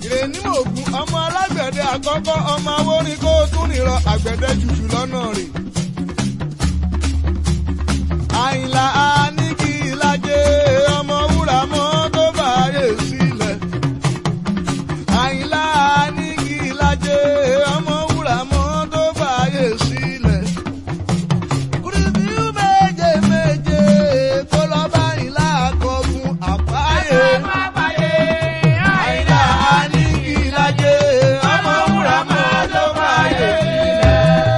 ìrènímọ̀gùn ọmọ alágbẹ̀dẹ àkọ́kọ́ ọmọ awórin kó tún nìrọ àgbẹ̀dẹ jùjù lọ́nà rè. àyìnlá aníkì ìlàjẹ ọmọ wúrà mọ́ tó báyé sílẹ̀. àyìnlá aníkì ìlàjẹ ọmọ wúrà mọ́ tó báyé sílẹ̀. kùrìsìú méje méje kó lọ bá ìlà àkọ́gun àpáyé. àyìnlá aníkì ìlàjẹ ọmọ wúrà mọ́ tó báyé sílẹ̀.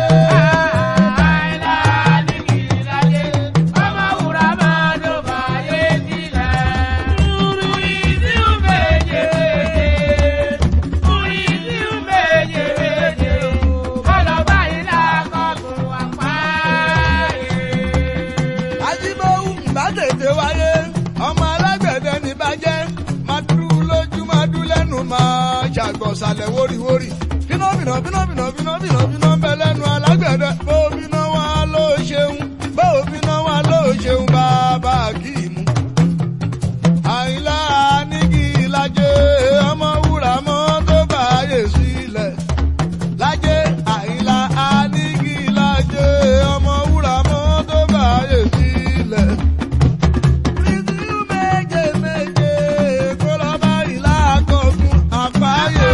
ajímọ̀wù bá tètè wáyé ọmọ alágbẹ̀dẹ ní bàjẹ́ máa dúró lójú máa dú lẹ́nu máa ṣàgbọ̀sálẹ̀ wóríwórí bínú bínú bínú bínú bínú bínú bínú bẹ lẹ́nu alágbẹ̀dẹ bó bínú wá ló ṣeun bó bínú wá ló ṣeun bàbá kì í mú. àyìnlá nígi ìlàjẹ ọmọ wúrà mọ́ tó báyé sílẹ̀ lájẹ àyìnlá anígi lájẹ ọmọ wúrà mọ́ tó báyé sílẹ̀. Bísí méje méje kó lọ bá ìlà àkọ́kùn àfáyé.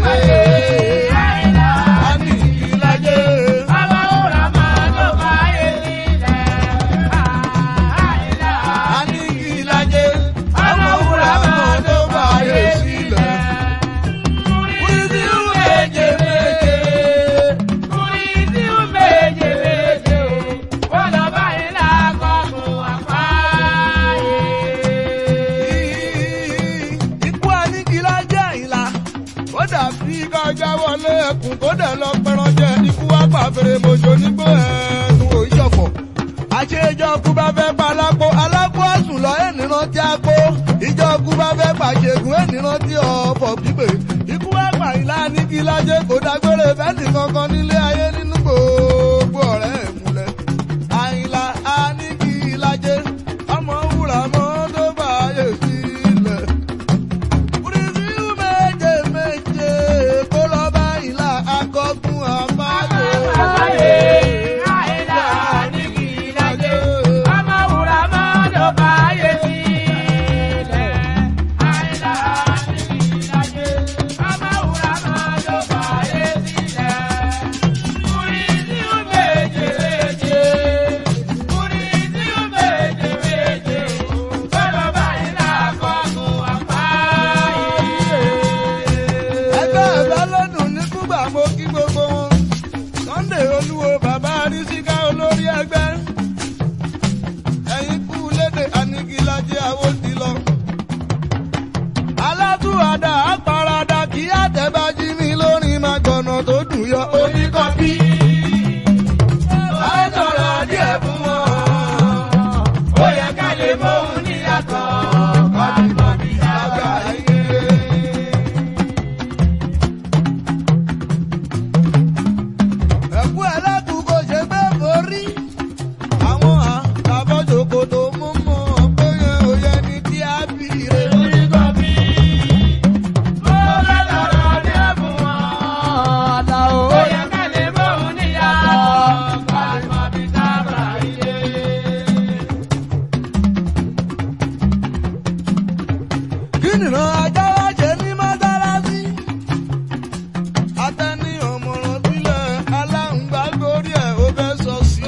Anígi lájẹ. Anígi lájẹ ọmọ wúrà mọ́ tó báyé sílẹ̀. Bísí méje méje. Ikú Aníkìlá jẹ́ ìlà. Ó dàbí kọjá wọlé ẹkùn kó dẹ̀ lọ pẹran jẹ. Ikú wá pa fèrè mojò nígbó ẹ̀ẹ́dùn òyìnbó. Àṣejọ́kú bá fẹ́ pa alápò, alápò àsùn lọ ènìyàn tí a kó. Ìjọ́kú bá fẹ́ pàṣẹgùn ènìyàn tí ọ̀pọ̀ pípé. Ikú wá pa ìlà Aníkìlá jẹ́ kó dágbére fẹ́ẹ̀sì kankan nílé ayé nínú gbogbo ọ̀rẹ́ ìmúlẹ̀. Àyìnlá Aníkìlá jẹ́ ọmọ wúrà mọ́ tó báyé sílẹ̀. Kùrìsìú méje méje kó lọ bá ìlà akọ́kùn àbáyé. Àyìnlá Aníkìlá jẹ́. ẹgbẹ́ ẹ̀fẹ́ lọ́dún ní kúgbà mo kí gbogbo wọn. Sunday olúwo bàbá arísíká olórí ẹgbẹ́. ẹ̀yin kú léde anigilajẹ àwòdì lọ. alátúwàdà àparadà kí àtẹ̀bájí mi lórí máa gbọ̀nà tó dùn yọ oníkọ́bí. Àwọn sọ̀rọ̀ díẹ̀ fún wọn. Ó yẹ ká lè mọ òun níyàtọ̀. Kọ́bíkọ́bí àgbáyé. ẹ̀kú ẹlẹ́kùn kò ṣe pé borí. àwọn àtàbọ̀jòkó tó mú mọ́ péye òye ní tí a bí rè. kí nìran ajá wá ṣe ní mọ́sálásí. atẹ́ni ọmọràn sílẹ̀ aláǹgbá gorí ẹ̀ ó fẹ́ sọ sí.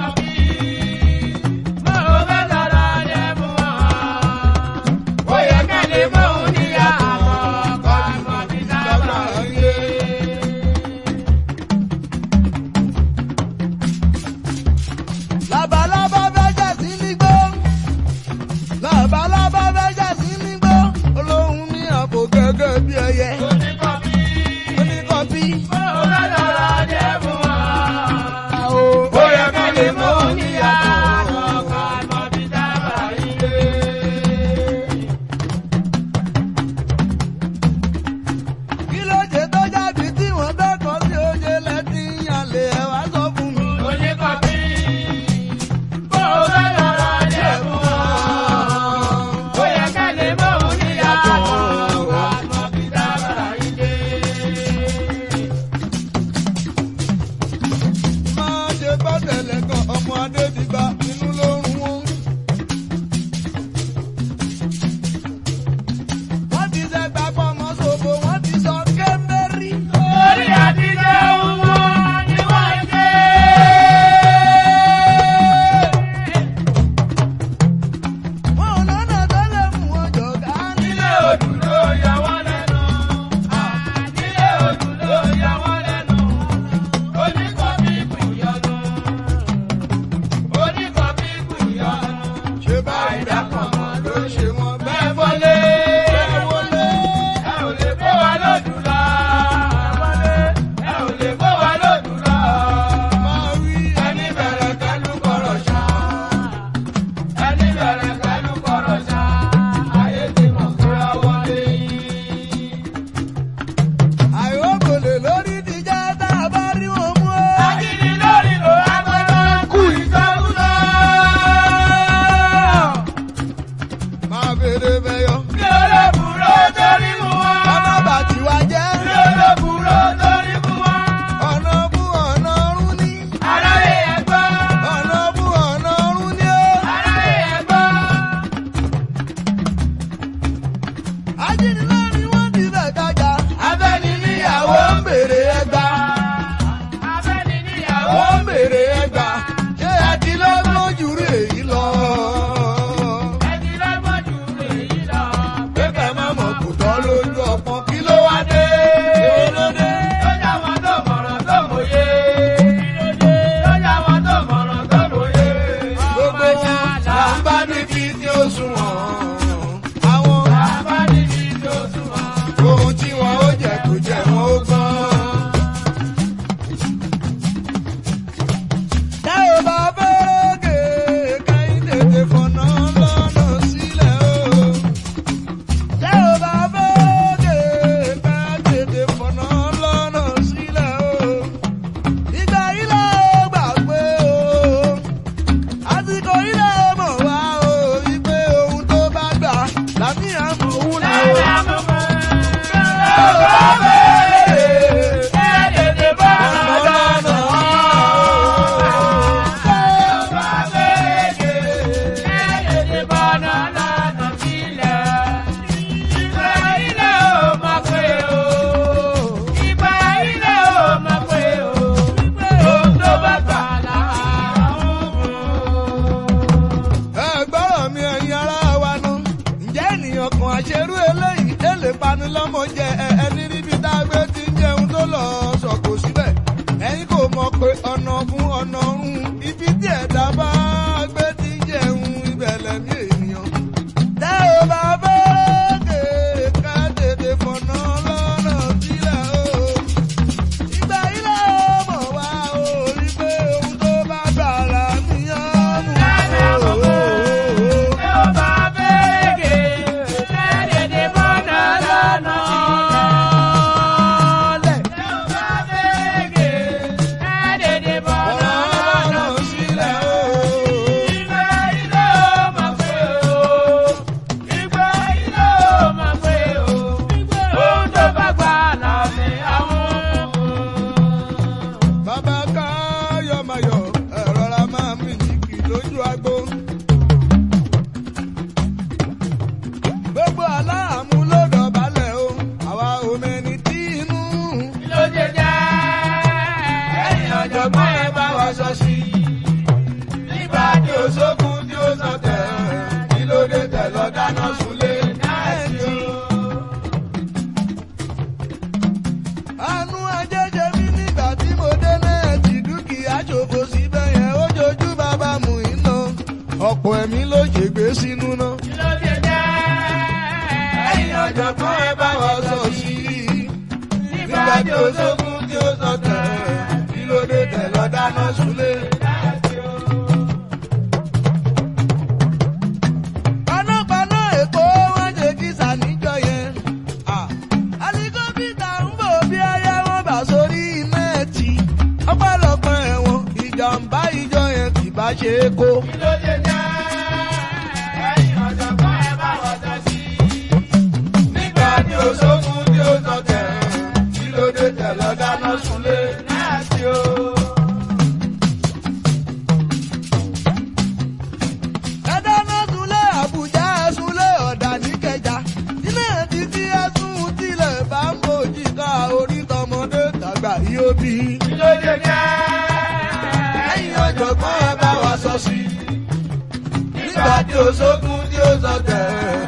labalábá fẹ́ jà sí nígbó. labalábá fẹ́ jà sí nígbó. olóhùn ní àpò gẹ́gẹ́ bí ẹyẹ. oníkọ́bí. ó yẹ ká lè mọ oníyàtọ̀. kí ló ṣe tó jáde tí wọ́n dọ́kọ̀ sí oúnjẹ lẹ́tí yànlẹ̀ ẹ̀ wá sọ fún mi. Ó yẹ ká lè mọ òun níyàtọ̀. ẹgbọ́rọ̀ mi ẹ̀yin ará wa nu ǹjẹ́ ènìyàn kan àṣerú eléyìí ẹ lè pani lọ́mọ jẹ ẹ- ẹni níbi tá a gbé ti ń jẹun tó lọ sọ̀kò síbẹ̀ ẹ̀yin kò mọ̀ pé ọ̀nà fún ọ̀nà ọ̀run ibi tí ẹ̀dá bá gbé ti ń jẹun ibẹ̀ lẹ́mí ènìyàn. tẹ́ ò bá fẹ́ kéka tètè fọ̀nà lọ́nà sílẹ̀ o ìgbà ilé ọmọ wa ò rí pé ohun tó bá gbà là níyàn mú o. Ọ̀rọ̀ sílẹ̀ o. Bàbá káyọ̀ mayọ̀ ẹ̀rọra máa mì jìkì lójú agbo. Gbogbo aláàmú ló dọ̀bálẹ̀ o, àwa ò mẹ́ni tí inú. Ọ̀jọ̀gbọ́n ẹ bá wa sọ sí i. Nígbà tí ó sókun tí ó sọ tẹ̀, kí ló dé tẹ̀ lọ dáná súnlé náà Àánú ajẹ́jẹ́ mi nígbà tí mo dé nẹ́ẹ̀tì dúkìá ṣòfò síbẹ̀ yẹn ó jojú bàbá mú iná. Ọ̀pọ̀ ẹ̀mí ló ṣègbè sínú náà. Ẹ̀yin ọ̀jọ̀gbọ́n ẹ bá wa sọ sí i. Nígbà tí ó sókun tí ó sọ tẹ̀, kí ló dé tẹ̀ lọ dáná súnlé. Panápaná Èkó wọ́n ṣe kí sàníjọ yẹn. Ah, Alikọ́pítà ń bò bí ẹyẹ wọn bà sórí nẹ́ẹ̀tì. Ọpẹ́lọpẹ́ ẹ̀wọ̀n ìjàmbá ìjọ yẹn kì bá ṣe é kó. Nígbà tí ó sókun tí ó sọ tẹ̀, kí ló dé tẹ̀ lọ dáná súnlé náà sí o. Ẹ dáná súnlé Àbújá ẹ súnlé ọ̀dà níkẹjà. Ilé títí ẹ̀sùn tilẹ̀ bá ń bòjì ká orí tọmọdé tàgbà yóò bí. Ẹ̀yin ọ̀jọ̀gbọ́n ẹ bá wa sọ sí i. Nígbà tí ó sókun tí ó sọ tẹ̀.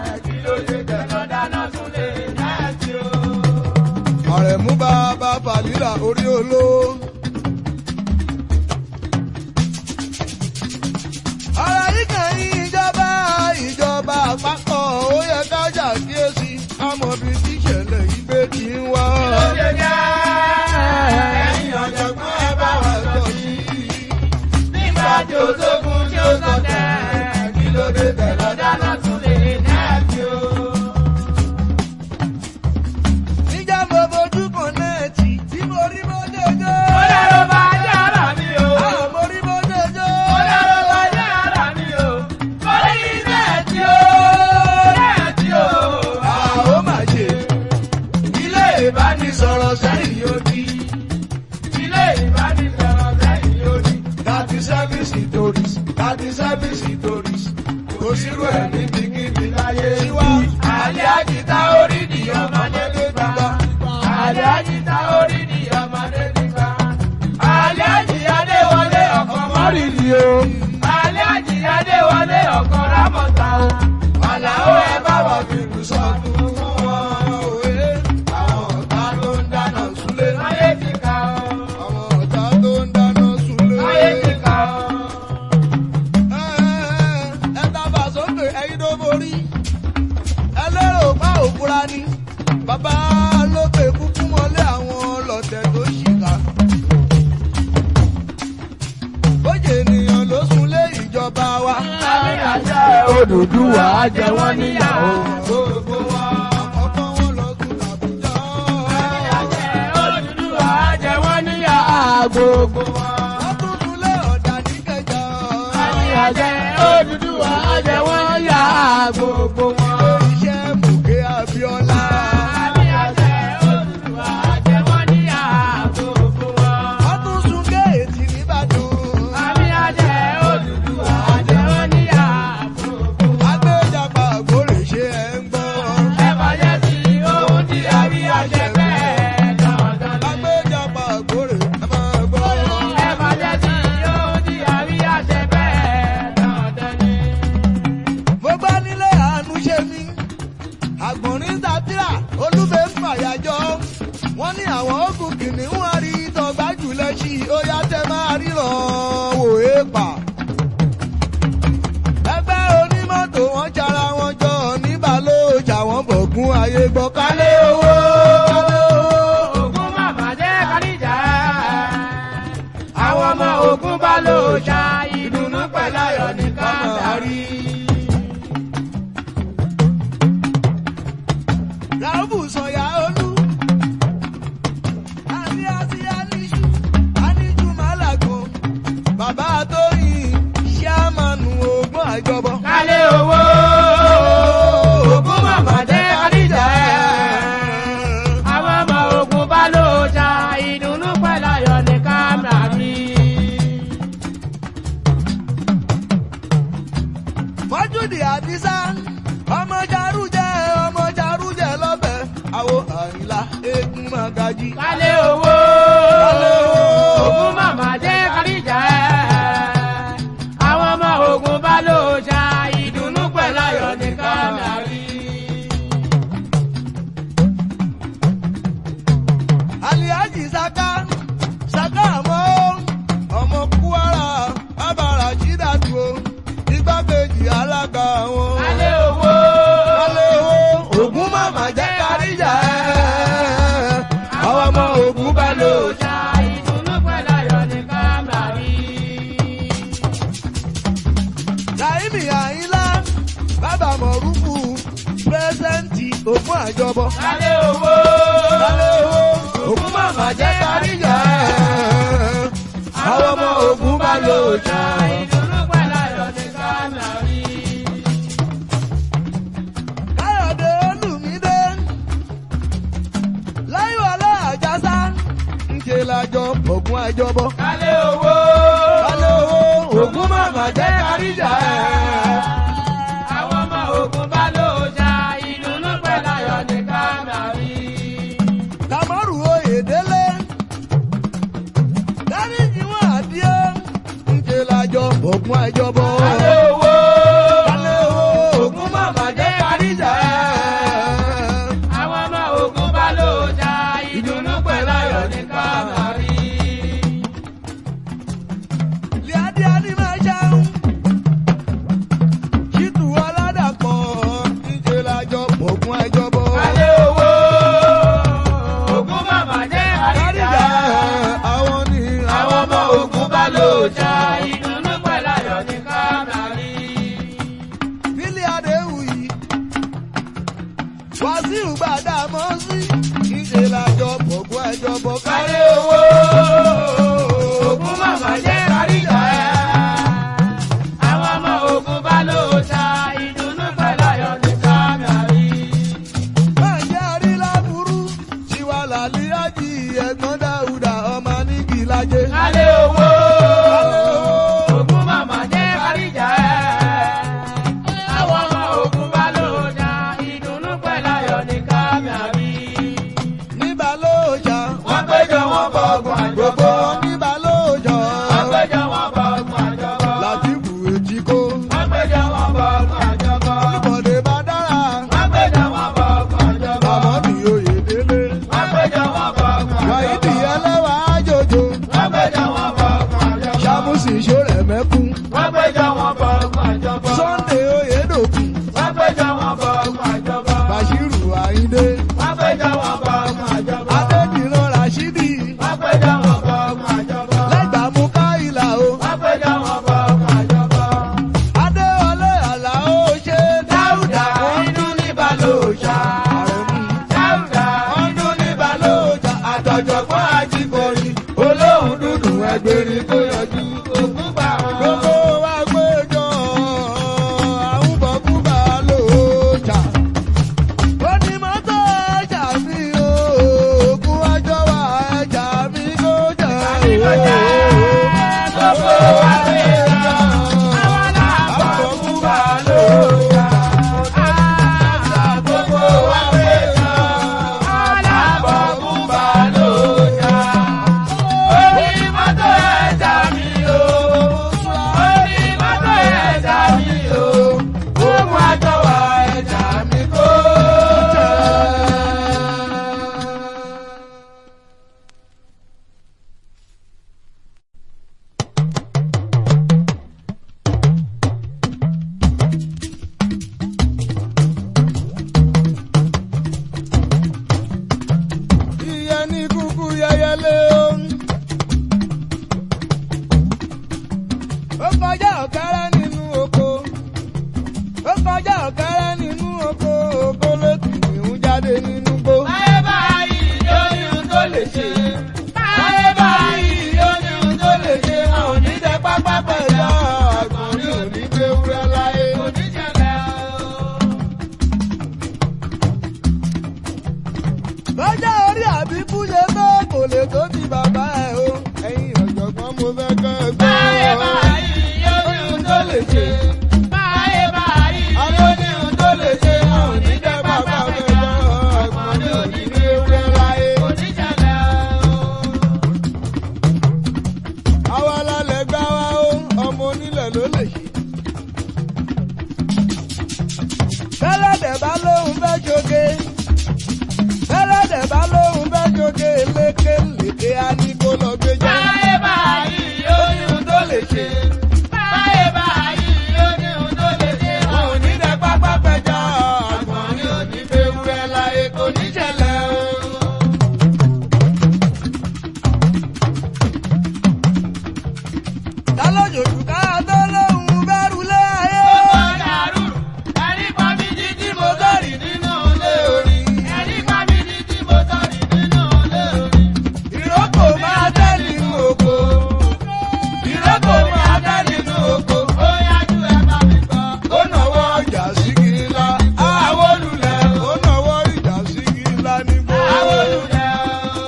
Àrẹ̀mú bàbá Fàlílà orí olówó. Ọ̀rọ̀ yìí kàn yín ìjọba ìjọba àpapọ̀ ó yẹ ká ṣàkíyèsí àmọ́ bí tíṣẹ̀lẹ̀ ìgbé ti ń wá. Ẹ̀yin ọ̀jọ̀gbọ́n ẹ bá wa sọ sí i. Nígbà tí ó sógun tí ó sọ tẹ̀, kí ló dé tẹ̀ lọ́dá náà tún lè nẹ́ẹ̀tì o. Níjà mo fojú kan nẹ́ẹ̀tì tí mo rí bó ṣe jẹ́. Àwọn mo rí bó ṣe jẹ́. Àwọn máa ṣe ilé ìbánisọ̀rọ̀ sẹ́yìn odi. Thirty seven stories, thirty seven stories. Kò sírò ẹ̀ níbikíbi láyé wá. Àlẹ́ àjìtá orí ni ọmọdé ló gbà. Àlẹ́ àjìtá orí ni ọmọdé ló gbà. Àlẹ́ àjìyáde wọlé ọkọ̀ mọ́rìndì o. Àlẹ́ àjìyáde wọlé ọkọ̀ rámọ̀tà o. Àlàó ẹ bá wọ̀ fìlú sọ́dún fún wọn òwe. Àwọn ọ̀tá ló ń dáná súlé. Ayé ti kà ọ́. Àwọn ọ̀tá ló ń dáná súlé. Ayé ti kà ọ́. Ẹ tábà sókè ẹyin tó borí. Ẹ lérò pa òkúra ni. Bàbá lókè kúkú mọ́lé àwọn ọlọ́tẹ̀ tó ṣìkà. Bóyá ènìyàn ló súnlé ìjọba wa. Odùduwà á jẹ wọ́n níyàwó. Gbogbo wa àkọ́kọ́ wọn lọ sùn Àbújá. Odùduwà á jẹ wọ́n níyàwó. Gbogbo wa. Wọ́n tún súnlé ọ̀dà ní kẹjà. Àmì àjẹ Odùduwà á jẹ wọ́n yà gbogbo wọn. Iṣẹ́ Mùkẹ́ Abíọ́lá. Àmì àjẹ wọ́n ní àwọn ogun kìnìún àrí tọgbà jùlẹ̀ sí i ó yá tẹ máa ríran wò é pa. ẹgbẹ́ onímọ́tò wọn jara wọn jọ níbàlójà wọn bọ̀gún ayé gbọ́ kálẹ̀ owó. kálẹ̀ owó. Ògún màmá jẹ́ káríjà. Àwọn ọmọ Ògún bá lò ṣá ìdùnnú pẹ̀lú ayọ̀ ní káàdárí. Ràbù sọ̀yà olú. Àní àti àníṣu, àníṣu màlàgò. Bàbá Tóyìn, ṣíàmánu ogún àjọbọ. Kálé owó. Ògún màmá jẹ́ káríjà. Àwọn ọmọ Ògún bá lò ṣá ìdùnnú pẹ̀lú ayọ̀ ní káàdárí. Mọ́júdì Àdísá, ọmọ Jarújẹ, ọmọ Jarújẹ lọ́bẹ̀. Àwo Àyìnlá, eégún Màgàjí. Kálé owó. Kálé owó. Ògún màmá jẹ́ káríjà. Àwọn ọmọ Ògún bá lò ṣá ìdùnnú pẹ̀lú ayọ̀ ní káàdárí. Aliaji Saka, Saka àmọ́ ọmọ Kwara, Abara Ṣídàtú o, igbákejì alága wọn. Kálé owó. Kálé owó, Ògún màmá jẹ́ káríjà ẹ̀. Àwọn ọmọ Ògún bá lò ó. ṣá ìdùnnú pẹ̀lú ayọ̀ ní káàdárí. Láìmí Àyínlá, bàbá Mọ̀rúfù, pírẹ́sẹ̀ǹtì Ògún àjọbọ. Kálé owó. Kálé owó, Ògún màmá jẹ́ káríjà ẹ̀. Àwọn ọmọ Ògún bá lò ó. ṣá ìdùnnú pẹ̀lú ayọ̀ ní káàdárí. Káyọ̀dé Olùmídé Láyọ̀lá Àjàsá ńṣe lájọ Ògún àjọbọ. Kálé owó. Kálé owó Ògún màmá jẹ́ káríjà ẹ̀. Àwọn ọmọ Ògún bá lò ṣá ìdùnnú pẹ̀lú ayọ̀ ní káàdárí. Kàmọ́rù Oyèdélé Dáríjì wọn àdíé ńṣe lájọ Ògún àjọbọ. Kálé owó. Kálé owó Ògún màmá jẹ́ káríjà ẹ̀. Àwọn ọmọ Ògún bá lò ṣá ìdùnnú pẹ̀lú ayọ̀ ní káàdárí. Líadé Anímáṣáún. Ṣítù Ọládàpọ̀ níṣẹ́ lájọ Ògún àjọbọ. Kálé owó. Ògún màmá jẹ́ Káríjà àríjà. àwọn ní Àwọn ọmọ Ògún bá lò ṣá ìdùnnú pẹ̀lú ayọ̀ ní káàdárí. Bílí Adéwùyí. Wàsíù gbàdá mọ́ sí. Níṣẹ́ lájọ Ògún àjọbọ. Kálé owó. Ògún màmá jẹ́ àríjà. Àwọn ọmọ Ògún bá lò ṣá ìdùnnú pẹ̀lú ayọ̀ ní káàdárí. Máa jẹ́ àrí láburú. Tiwa làlí ájì ẹ̀gbọ́n Dáúdà ọmọ nígi lájẹ. Kálé owó. Kálé owó. Ògún màmá jẹ́ àríjà. Àwọn ọmọ Ògún bá lò ṣá ìdùnnú pẹ̀lú ayọ̀ ní káàdárí. Níbà lóòjà. Wọ́n péjọ wọn bọ̀ ọgbọ̀n àjọbọ̀. Gbogbo wọn níbà lóòjà. Wọ́n péjọ wọn bọ̀ ọgbọ̀n àjọbọ̀. Látìbù èjì kó. Wọ́n péjọ wọn bọ̀ ọgbọ̀n àjọbọ̀. Olùbọ̀dé bá dára. Wọ́n péjọ wọn bọ̀ ọgbọ̀n àjọbọ̀. Àmọ́ ní Oyèdélé. Wọ́n péjọ wọn bọ̀ ọgbọ̀n Wàyídì àjọbọ̀. ẹlẹ́wà ájòjò. Wọ́n péjọ wọn bọ̀ ọgbọ̀n àjọbọ̀. Ṣàmùsì ìṣòrẹ̀ mẹ́kún. Wọ́n péjọ wọn bọ̀ ọgbọ̀n àjọbọ̀. Sunday Oyèdòkun. Wọ́n péjọ wọn bọ̀ ọgbọ̀n àjọbọ̀. Bàṣírù Àyíndé. Wọ́n péjọ wọn bọ̀ ọgbọ̀n àjọbọ̀. Adédìran Ràṣídì. Wọ́n péjọ wọn bọ̀ ọgbọ̀n àjọbọ̀. Lẹ́gbàmú Káìlà o. Wọ́n péjọ wọn bọ̀ ọgbọ̀n àjọbọ̀. Adéwọlé Àlàó ṣe Dáúdà inú ní balòòṣà. Àrẹ̀mú. Dáúdà inú ní balòòṣà. Àtọ̀jọ̀gbọ́n Ajíborí. Olóhùn dúdú ẹgbẹ̀rin tó yọjú. Ògún gbà wọn. Gbogbo wa péjọ àwọn bọ̀kúbà lóòjà. Onímọ́tò ẹja mi o, ògùn ọjọ́ wa ẹja mi ló jẹ́ Àríkọjá gbogbo wa péjọ. Àwọn làbọ̀ Àbọ̀kúbà lóòjà. Gbogbo wa péjọ. Àwọn làbọ̀ lóòjà. wẹ́lẹ́ o. ó kọjá ọ̀kẹ́rẹ́ nínú oko. ó kọjá ọ̀kẹ́rẹ́ nínú oko. oko ló kìí ń jáde nínú gbó. Ayé báyìí ló ní ohun tó lè ṣe. Ayé báyìí ló ní ohun tó lè ṣe. Àwọn oníṣẹ́ pápá pẹ̀lú àgbọ̀nrín òní gbé wúrẹ́ láyé. Oníṣẹ̀lẹ̀ o. lọ́jọ́ orí àbíkú ṣe tó kò lè tó ti bàbá ẹ̀ o. ẹ̀yin ọ̀jọ̀gbọ́n mo fẹ́ kẹ́ ẹ gbọ́. Ayé báyìí ló ní ohun tó lè ṣe. Ayé báyìí ló ní ohun tó lè ṣe. Àwọn oníṣẹ́ pápá pẹ̀lú àgbọ̀nrín òní gbé wúrẹ́ láyé. Oníṣẹ̀lẹ̀ o. àwa lálẹ́ gbá wa ó ọmọ onílẹ̀ ló lè ṣe. bẹ́lẹ̀dẹ̀ bá lóun fẹ́ ṣoge. bẹ́lẹ̀dẹ̀ bá lóun fẹ́ ṣoge lékelèké á ní kó lọ gbé jẹ́. Báyé báyìí ó ní ohun tó lè ṣe. Báyé báyìí ó ní ohun tó lè ṣe. Àwọn onídẹ pápá pẹja àgbọ̀nrín òní fẹ́ wúrẹ́ láyé kò ní ṣẹlẹ̀ o. ta ló jòjù ká tó lóun bẹ́rù lé ayé. Ó dàrú, ẹni pa mí jí tí mo sọ̀rì nínú ilé orin. Ẹni pa mí jí tí mo sọ̀rì nínú ilé orin. ìrókò máa tẹ́ nínú oko. Ìrókò máa dá nínú oko. Ó yájú ẹ bá mi gbọ́. ó náwó ìjà sí kìlá. Àwọn olùlẹ̀ ó náwó ìjà sí kìlá nígbó. àwọn olùlẹ̀ o.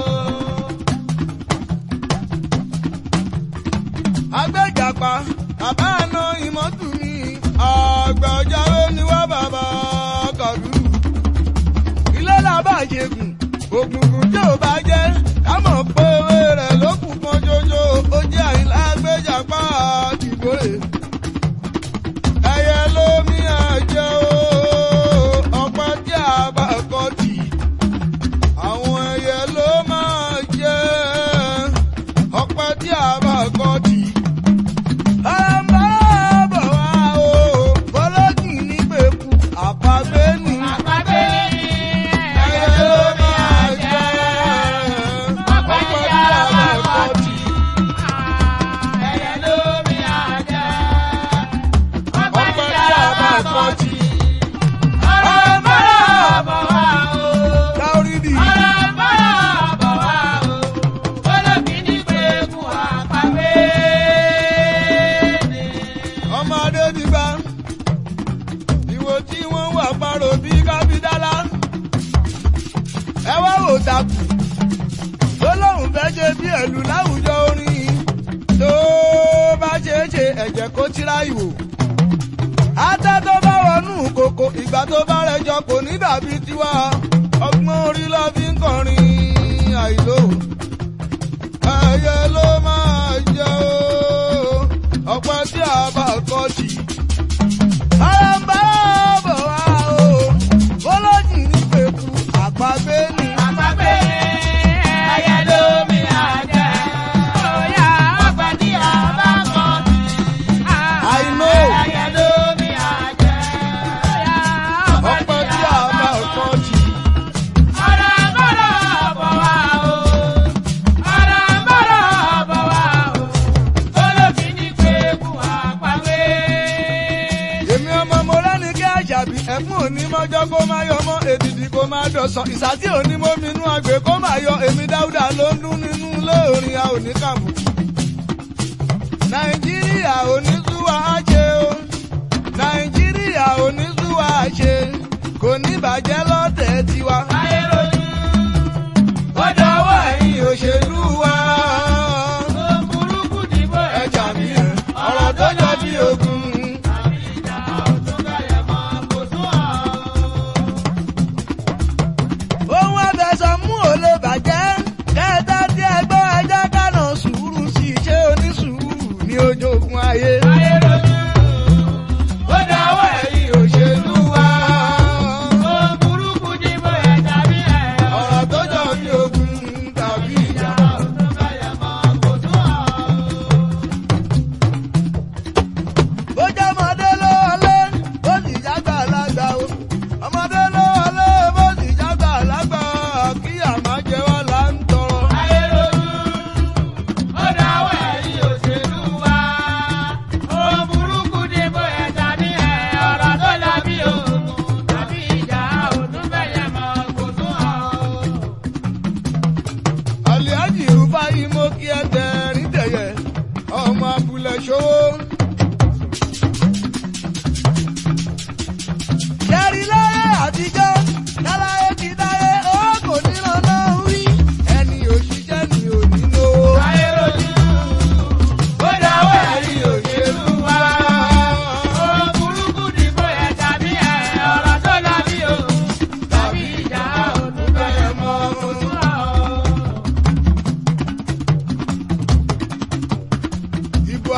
agbẹ́jàpá bàbá àná ìmọ̀tún mi àgbà ọ̀jáwé ni wá bàbá kàdú. ilé làbá ṣègùn ògùngùn tí ò bá jẹ́ ká mọ̀ pé ewé rẹ̀ ló kù kan ṣoṣo ó jẹ́ àyìnlá agbẹ́jàpá àdìgbòrè. ẹyẹ lómi àjẹ́ o ọ̀pẹ tí a bá kọ́ tì àwọn ẹyẹ ló máa jẹ́ ọ̀pẹ tí a bá kọ́ tì. Àpagbé ni Àpagbé ni ẹyẹ ló máa jẹ́ ọ̀pẹ tí a bá kọ́ tì. ẹyẹ lómi àjẹ́. Ọ̀pẹ tí a bá kọ́ tì. Ọ̀rọ̀ bọ́rọ̀ bọ̀ wá o. Dáorídì Ọ̀rọ̀ bọ́rọ̀ bọ̀ wá o. Olómi ní pé kú àpagbé ni. ọmọdé ti gbà. Ìwò tí wọ́n wà parò bí kábídálá. Ẹ wá wò takù. Tó lóun fẹ́ ṣe bí ẹ̀lú láwùjọ orin. Tó bá ṣe é ṣe ẹ̀jẹ̀ kó tíra ìwò. Ata tó bá wọnú kòkò ìgbà tó bá rẹjọ kò ní dàbí tiwa. Ọgbọ́n orí lọ fi ń kọrin àìlò. Ẹyẹ ló máa jẹ o. Ọ̀pẹ tí a bá kọ́ tì. Àràǹbá bọ̀ wá o. Bọ́lọ́jì ní pẹ̀kú àpagbé ni. Àpagbé ni ẹyẹ lómi àjẹ́. Ọ̀yà ọ̀pẹ tí a bá kọ́ sí. I know. Ẹyẹ lómi àjẹ́. Ọ̀yà Ọ̀pẹ tí a bá kọ́ tì. Ọ̀rọ̀ bọ́rọ̀ bọ̀ wá o. Ọ̀rọ̀ bọ́rọ̀ bọ̀ wá o. Olómi ní pé kú àpagbé. Èmi ọmọ mo rẹ́ni kí àṣàbí ẹ̀fún òní mọ́jọ́ kó má yọ mọ́ èdìdì kó má dọ̀sán. Ìsàtí òní mo minú àgbẹ̀ kó má yọ èmi dáúdà ló ń dún nínú lóòrin a ò ní kàmù. Nàìjíríà ò ní súwà á ṣe o. Nàìjíríà ò ní súwà á ṣe. Kò ní bàjẹ́ lọ́tẹ̀ tiwa. Ayé rojú. Ó dọwọ́ ẹ̀yin òṣèlú wa. Ó burúkú dìbò Ẹja mi ẹ̀ ọ̀rọ̀ tó jọ bí ogun. Àbí ìjà ọ̀tún kẹyẹ mọ́ kò tún ọ̀. Ohun ẹ̀fẹ̀sọ̀ mú ò lè bàjẹ́. Kẹ́ẹ̀tà tí ẹ gbọ́ ẹjẹ́ kánà sùúrù sí iṣẹ́ onísùúrù ní ojogun ayé. Ayé rojú. Ó dọwọ́ ẹ̀yin òṣèlú wa. Ó burúkú dìbò ẹ̀jà bí ẹ̀.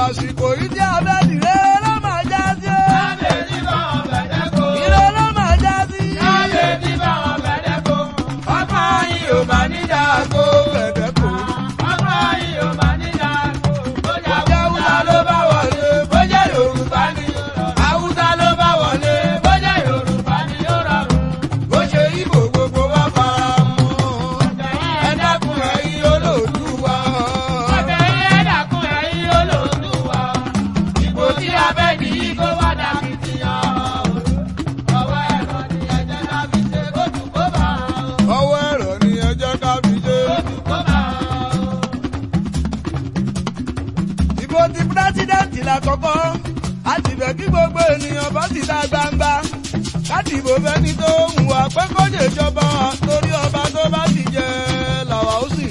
àsìkò yìí tí a fẹ́ dìre ló máa já sí o. Káde ní bá wọn bẹ̀rẹ̀ kó. Ire ló máa já sí. Káde ní bá wọn bẹ̀rẹ̀ kó. Ọgbọ́n yìí ò máa ní dàgbò. Bẹ̀rẹ̀ kò. Ọgbọ́n yìí ò máa ní dàgbò. Bójá Hausa ló bá wọlé, bójá Yorùbá ni. Hausa ló bá wọlé, bójá Yorùbá ni ó rọrùn. Bó ṣe Ìgbò gbogbo wa fara mọ́. Ẹ dákun ẹ̀yin olóòdùwà. Ọbẹ̀ yẹn dàkún ẹ̀yin olóòdùwà. Ìbò tí a fẹ́ di yìí kó wá dàkìtìyàn. Ọwọ́ ẹ̀rọ ni ẹ̀jẹ̀ ká fi ṣe kóòtù kó bá a. Ọwọ́ ẹ̀rọ ni ẹ jẹ́ ká fi ṣe. Kóòtù kó bá a. Ìbò ti pírẹ́sídẹ̀ǹtì lákọ́kọ́. A ti fẹ́ kí gbogbo ènìyàn bọ́ síta gbangba. Láti ìbò fẹ́ni tó ń wà pé kó lè jọba torí ọba tó bá ti jẹ làwa ó sì.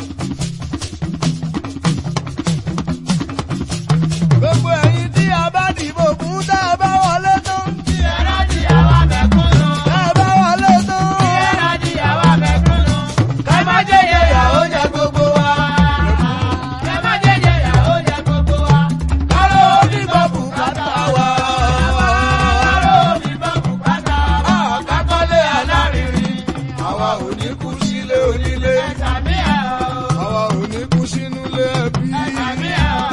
Gbogbo ẹ̀yin tí a bá dìbò fún tá a bá wọlé tán. Tí ẹ̀rọ di àwa mẹ̀kúnnù. Tá a bá wọlé tán. Tí ẹ̀rọ di àwa mẹ̀kúnnù. Ká má jẹ́yẹ ìyàwó jẹ gbogbo wa. Ká má jẹ́yẹ ìyàwó jẹ gbogbo wa. Káró onígbà bùkátà wa. Káró mi bọ́ bùkátà wa. Àkákọ́lé alárinrin. Àwa ò ní kú sílé onílé. Ẹ̀sàmí ẹ̀ o. Àwa ò ní kú sínú ilé ẹbí. Ẹ̀sàmí ẹ̀ o.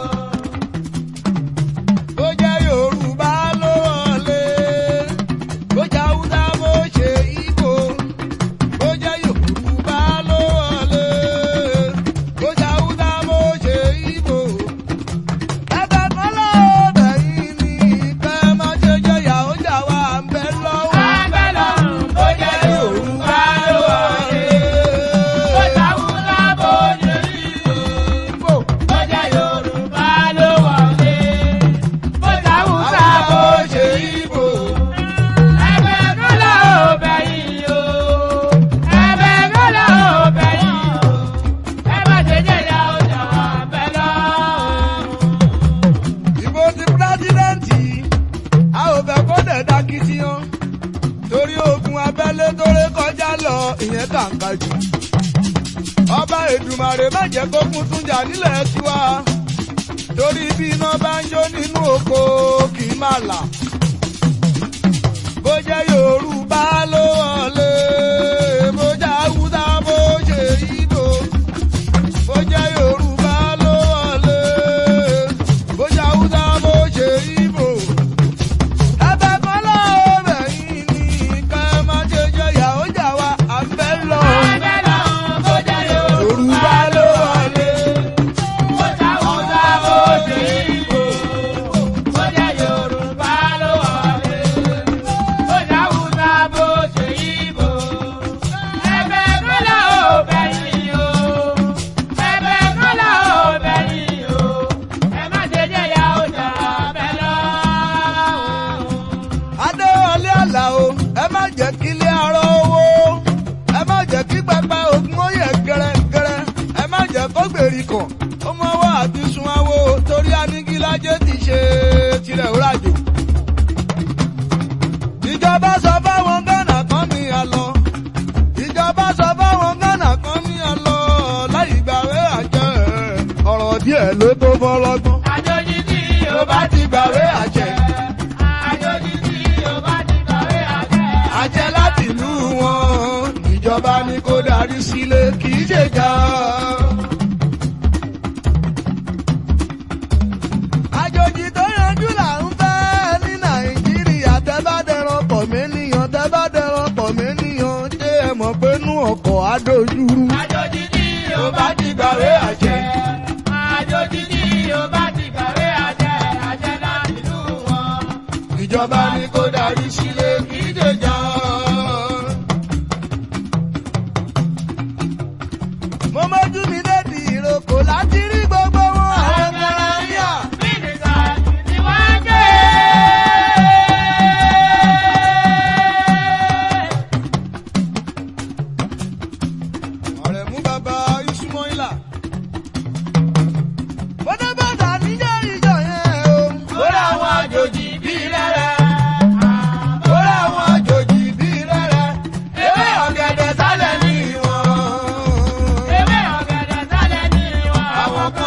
Bó jẹ́ Yorùbá ló wọlé. Bó jẹ́ Haúsá bó ṣe Ìgbò. Bó jẹ́ Yorùbá ló wọlé. Bó jẹ́ Haúsá bó ṣe Ìgbò. Ẹ̀bẹ̀ kan lọ́dọ̀ yìí ni kẹ́ má ṣe jẹ́ ìyàwó jà wá ń bẹ lọ́wọ́. Abẹ́ lọ́rùn bó jẹ́ Yorùbá ló wọlé. Bó jẹ́ Hausa bó jẹ́ Ìgbò. Bó jẹ́ Yorùbá ló wọlé. Bó jẹ́ Hausa bó jẹ́ Ìgbò. Ẹ̀bẹ̀ kan là ó bẹ̀ yín o. Ẹ̀bẹ̀ kan là ó bẹ̀ yín o. Ẹ má ṣe jẹ́ ìyá ọjà wà bẹ́ lọ́rùn. Ìbò ti pírẹ́sídẹ́ǹtì a ò fẹ́ kó dẹ̀ dákìtìyàn torí ogun abẹ́lé tó ré kọjá lọ ìyẹn kàǹkà jù. Ọba Èdùmàrè má jẹ́ kó kún tún jà nílẹ̀ tiwa torí bí iná bá ń jó nínú oko kì í má là. Bó jẹ́ Yorùbá ló wọlé, bó jẹ́ Haúsá bó ṣe Ìgbò. Bó jẹ́ Yorùbá ló wọlé, bó jẹ́ Haúsá bó ṣe Ìgbò. Ẹ̀bẹ̀ kan lọ́ọ̀bẹ̀ yìí ni ká má ṣe jẹ́ ìyàwó jà wá à ń bẹ́ lọ. Abẹ́ lọ́rùn bó jẹ́ Yorùbá ló wọlé. Bó jẹ́ Hausa bó jẹ́ Ìgbò. Bó jẹ́ Yorùbá ló wọlé. Bó jẹ́ Hausa bó jẹ́ Ìgbò. Ẹ̀bẹ̀ kan là ó bẹ̀ yín o. Ẹ̀bẹ̀ kan là ó bẹ̀ yín o. Ẹ má ṣe jẹ́ ìyá ọjà bẹ́ lọ́rùn. Adéwọlé Àlàó, ẹ má jẹ́ kí ilé arọ owó. Ẹ má jẹ́ kí pẹpẹ ogun ó yẹ gẹrẹgẹrẹ. Ẹ má jẹ́ kó gbèríkọ̀. Ó mọ wá àti sun awo torí anigilájé ti ṣe tirẹ̀ òrajò. Ìjọba sọ fáwọn Gánà kan ní àlọ́. Ìjọba sọ fáwọn Gánà kan ní àlọ́. Láì gbàwé àjẹ́ ọ̀rọ̀ díẹ̀ ló tó fọlọ́gbọ́n. Àjòjì tí Tó bá ti gbàwé àjẹ́. Àjòjì tí yóò bá ti kàwé àjẹ́. àjẹ́ láti ìlú wọn ìjọba ni kó darí sílé kì í ṣèjà. àjòjì tó yanjú là ń fẹ́ ní nàìjíríà tẹ́ bá dẹran pọ̀ mẹ́nìyàn tẹ́ bá dẹran pọ̀ mẹ́nìyàn ṣé ẹ mọ̀ pé nú ọkọ̀ adójúrú. Àjòjì tí yóò bá ti gbàwé àjẹ́. Àjòjì tí yóò bá ti kàwé àjẹ́. Àjẹ́ láti ìlú wọn. ìjọba ni kó darí sílé kì í ṣèjà. mo mọ́jú mi lédi ìrókò láti rí gbogbo wọn àwọn garantia. Mínísà ni wọ́n gbé. ọ̀rẹ́ mú bàbá Ismaila. bọ́dá bàtà níjọ́ ìjọ yẹn o. Kóra àwọn àjòjì bíi rẹ́rẹ́. Kóra àwọn àjòjì bíi rẹ́rẹ́. Ewé ọ̀gẹ̀dẹ̀ sálẹ̀ ní wọn. Ewé ọ̀gẹ̀dẹ̀ sálẹ̀ ní wọn. Àwọn kan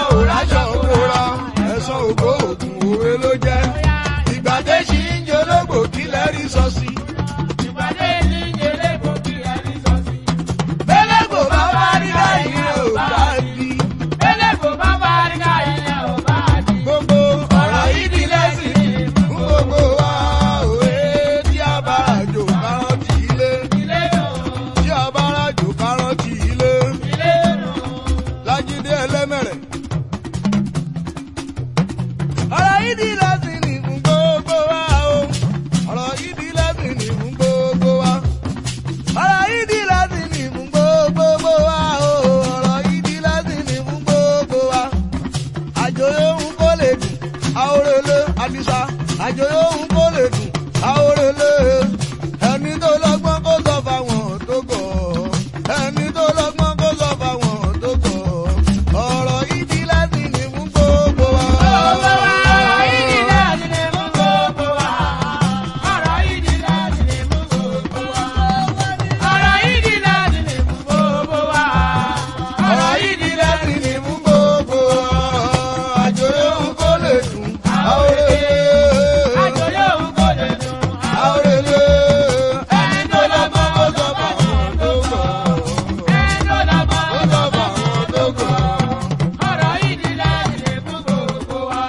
àjò yóò kó lè dùn àórèlé ẹni tó lọ́gbọ́n kó sọ fáwọn tó gọ̀ ẹni tó lọ́gbọ́n kó sọ fáwọn tó gọ̀ ọ̀rọ̀ ìdí láti ní fún gbogbo wa. Gbogbo wa, ọ̀rọ̀ ìdí láti lè mú gbogbo wa. Ọ̀rọ̀ ìdí láti lè mú gbogbo wa. Ọ̀rọ̀ ìdí láti lè mú gbogbo wa. ọ̀rọ̀ ìdí láti ní fún gbogbo wa. àjò yóò kó lè dùn àórèlé Àjò yóò kó lè dùn. àórèlé ẹni tó lọ́gbọ́n kó sọ fáwọn tó gọ̀. Ẹni tó lọ́gbọ́n Ó sọ fáwọn tó gọ̀. ọ̀rọ̀ ìdí láti lè mú gbogbo wa.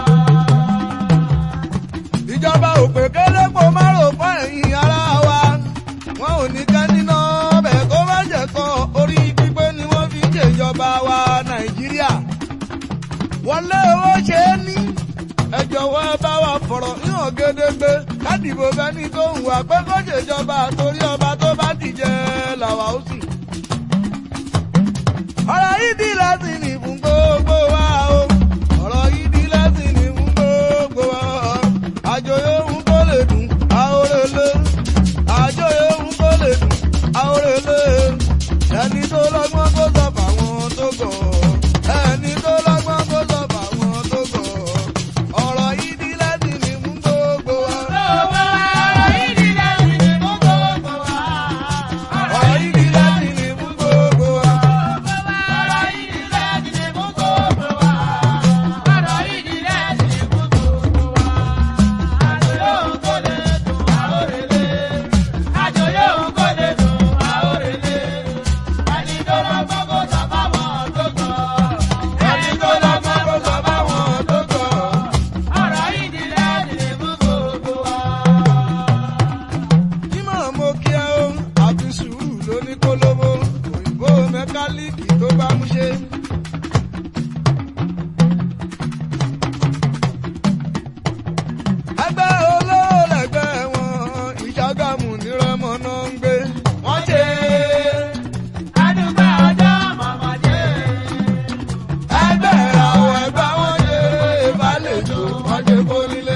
ìjọba òpè kéré kó má rò fún ẹ̀yìn ara wa wọn ò ní ká níná ọbẹ̀ kó má jẹ́ kọ́ orí pípé ni wọ́n fi ń ṣèjọba wa nàìjíríà wọlé owó ṣe é ní ẹ jọ̀wọ́ ẹ bá wa fọ̀rọ̀ níhàn gédégbé kádìbò fẹ́ni tó ń wà pé kó ṣèjọba torí ọba tó bá dìjẹ́ làwa ó sì. ọ̀rọ̀ yìí di láti ní fún gbogbo wa o ọ̀rọ̀ yìí di láti ní fún gbogbo wa àjò yóò kó lè dùn àórèlé àjò yóò kó lè dùn àórèlé ẹni tó lọ́gbọ́n kó sọ fáwọn tó gọ̀ ẹni tó lọ́gbọ́n kó sọ fáwọn tó gọ̀ ọ̀rọ̀ yìí di láti ní fún gbogbo wa. Gbogbo wa, ọ̀rọ̀ ìdí láti lè mú gbogbo wa. ọ̀rọ̀ yìí di láti ní fún gbogbo wa. Ọ̀rọ̀ ìdí láti lè mú gbogbo wa. Ọ̀rọ̀ ìdí láti lè mú gbogbo wa. Àjò yóò kó lè dùn àórèlé. Àjò yóò kó lè dùn àórèlé. Ẹni tó lọ́gbọ́n kó sọ fáwọn tó gbọ́. ẹni tó lọ́gbọ́n kó sọ fáwọn tó gọ̀. Ọ̀rọ̀ ìdí láti lè mú gbogbo wa. Jímọ̀ mo kí ẹ o, àfi sùúrù ló ní kólóbó, òyìnbó mẹkálíìkì tó bá mú ṣe. Ẹgbẹ́ olówó lẹ̀gbẹ́ wọn, ìṣàgámù nírọ̀mọ́ náà ń gbé. Wọ́n ṣe Adúgbò ọjọ́ mọ̀mọ́ jẹ́. ẹgbẹ́ àwọn ẹgbẹ́ wọn ṣe ìbálejò wọ́n ṣe kó nílé.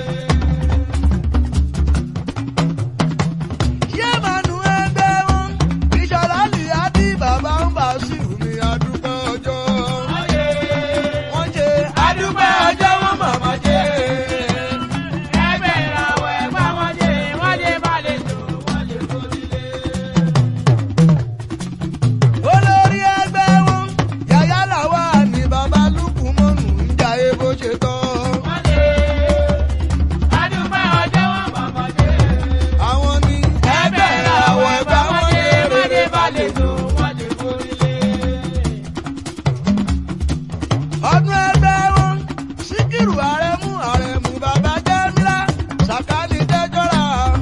Yé mànú ẹgbẹ́ wọn, ìṣọ̀lá lì á bí bàbá ń bá sí mi àdúgbò ọjọ́. Wọ́n ṣe àdúgbò ọjọ́ wọn màmá jẹ́. Ẹgbẹ́ ìràwọ̀ ẹ̀gbá wọn jẹ́, wọ́n jẹ́ balẹ̀ tó, wọ́n jẹ́ kórìlé. Olórí ẹgbẹ́ wọn, yàyà làwà ní bàbá lùkù mọ́nù ń jà é bó ṣe tọ́. Wọ́n jẹ́ adúgbò ọjọ́ wọn mọ̀mọ́ jẹ́. Àwọn ní Ẹgbẹ́ ìràwọ̀ ẹ̀gbá wọn jẹ́, wọ́n jẹ́ balẹ̀ tó, wọ́n jẹ́ kórìlé. ọdún ẹgbẹ́ wọn síkírù àrẹ̀mú àrẹ̀mú bàbá jẹ́mílá sàkání tẹ́jọ́ra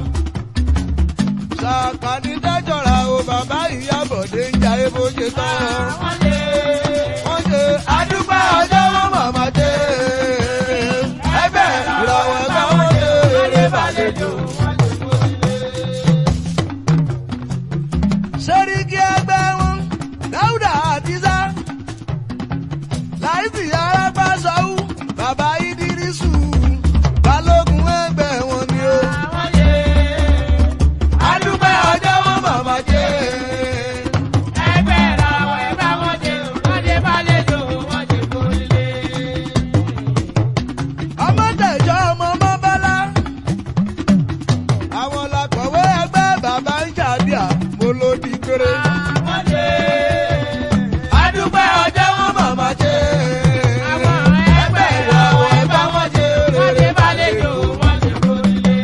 sàkání tẹ́jọ́ra o bàbá ìyábọ̀dé ń jà é bó ṣe tọ́. Wọ́n jẹ́ wọ́n ṣe àdúgbò ọjọ́ wọn màmá dé ẹgbẹ́ ìràwọ̀ ẹgbẹ́ wọn dé wọ́n jẹ́ balẹ̀ tó, wọ́n jẹ́ kórìlé. sẹ́ríkì ẹgbẹ́ wọn dáúdà àdìsá láìsí arápá sọ́wọ́ bàbá ìdírísù balógun ẹgbẹ́ wọn ni ó. Wọ́n jẹ́ àdúgbò ọjọ́ wọn màmá jẹ́ ẹgbẹ́ ìràwọ̀ ẹ̀gbá wọn jẹ́, wọ́n jẹ́ balẹ̀ tó, wọ́n jẹ́ kórìlé. ọmọ tẹ̀jọ́ ọmọ mọ́bálá àwọn làkọ̀wé ẹgbẹ́ bàbá ń ṣàdíà mo ló di péré. Wọ́n jẹ́ àdúgbò ọjọ́ wọn màmá jẹ́ àwọn ẹgbẹ́ ìràwọ̀ ẹ̀gbá wọn jẹ́, wọ́n jẹ́ balẹ̀ tó, wọ́n jẹ́ kórìlé.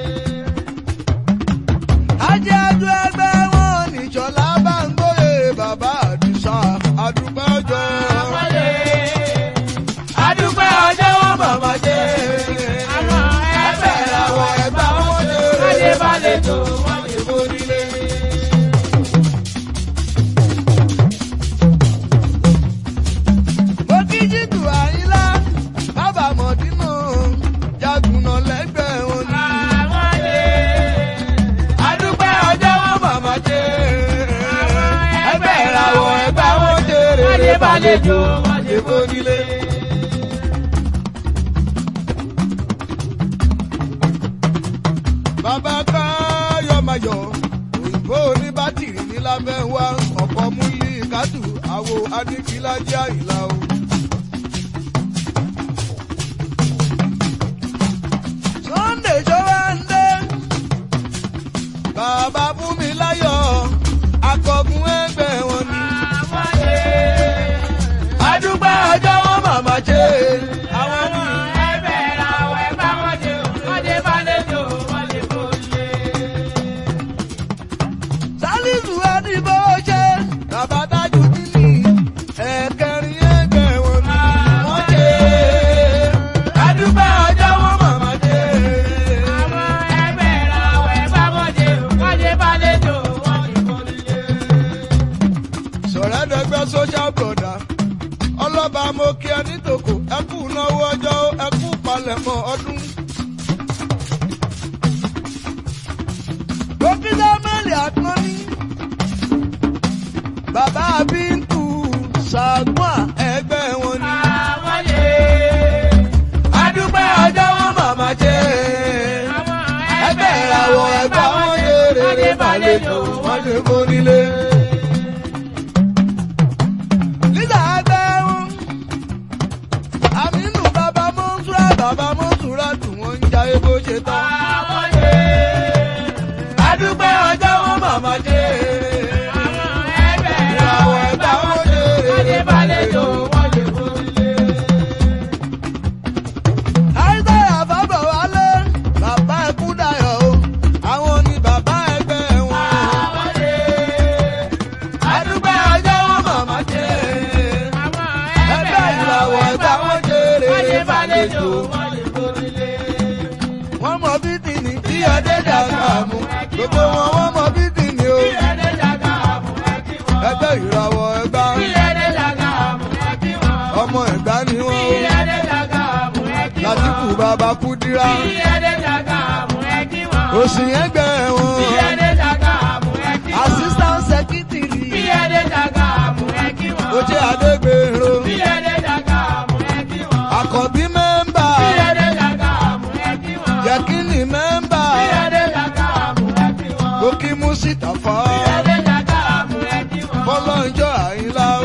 Ajájú ẹgbẹ́ wọn nìjọlá bá ń gbóyè bàbá àdìsá àdúgbò ọjọ́. Wọ́n jẹ́ àdúgbò ọjọ́ wọn màmá jẹ́ àwọn ẹgbẹ́ ìràwọ̀ ẹ̀gbá wọn jẹ́, wọ́n jẹ́ balẹ̀ tó, wọ́n jẹ́ kórìlé. Mo kí jìtù àyínlá bàbá mọ̀dínà jagunà lẹ́gbẹ̀ẹ́ wọn ni. Àwọn jẹ́ àdúgbò ọjọ́ wọn màmá jẹ́ ẹgbẹ́ ìràwọ̀ ẹ̀gbá wọn jẹ́, wọ́n jẹ́ balẹ̀ tó, wọ́n jẹ́ kórìlé. bàbá káyọ̀mayọ̀ òyìnbó ní bátìrì ní lábẹ́ wa ọ̀pọ̀ múlí kátù àwo adíkílájà ìlà o. Sunday Sowande bàbá fún mi láyọ̀ akọgun ẹgbẹ́ wọn ni. adúgbò ọjọ́ wọn màmá ṣe àwọn ní. sálísù ẹnìbó ṣe bàbá tájú níní ẹ̀kẹrin ẹgbẹ́ wọn ni. wọ́n ṣe adúgbò ọjọ́ wọn màmá ṣe. sọ̀rọ̀ dẹgbẹ́ social brother ọlọ́ba mo kí ẹ nítòkò ẹ kú náwó ọjọ́ ẹ kú palẹ̀mọ́ ọdún. dókítà mẹ́lì àtúnní bàbá bíntù ṣàgbọ́n ẹgbẹ́ wọn ni. adúpẹ́ ọjọ́ wọn màmá jẹ́ ẹgbẹ́ ìràwọ̀ ẹgbẹ́ wọn ṣe rere balẹ̀jọ́ wọn ṣe kó nílé. Lílà agbẹ́rún. Àmínú bàbá Mọ́nsúrà bàbá Mọ́nsúrà tù wọ́n ń jayé bó ṣe tán. Adúpẹ́ ọjọ́ wọn màmá dé. Ìràwọ̀ ẹ̀gbá wọn ṣe rere balẹ̀jọ́ wọn ṣe kó nílé. Àìsàyà fábọ̀ wálé, bàbá ẹkú dayọ̀ o, àwọn ni bàbá ẹgbẹ́ wọn. Adúpẹ́ ọjọ́ wọn màmá dé. Ẹgbẹ́ ìràwọ̀ ẹ̀gbá wọn ṣe rere balẹ̀jọ́ wọ́n mọ bí tìní tí ọdẹ dàgbà mú gbogbo wọn wọ́n mọ bí tìní o ẹgbẹ́ ìràwọ̀ ẹgbà ọmọ ẹgbà ni wọ́n o látìkù bàbá kúdírà òsì ẹgbẹ́ wọn assistant secretary ojú adégbèrò àkọ́bí mẹ́mbà yẹkínì mẹ́mbà gòkè mùsítàfà fọlọ́njọ́ àyínlá o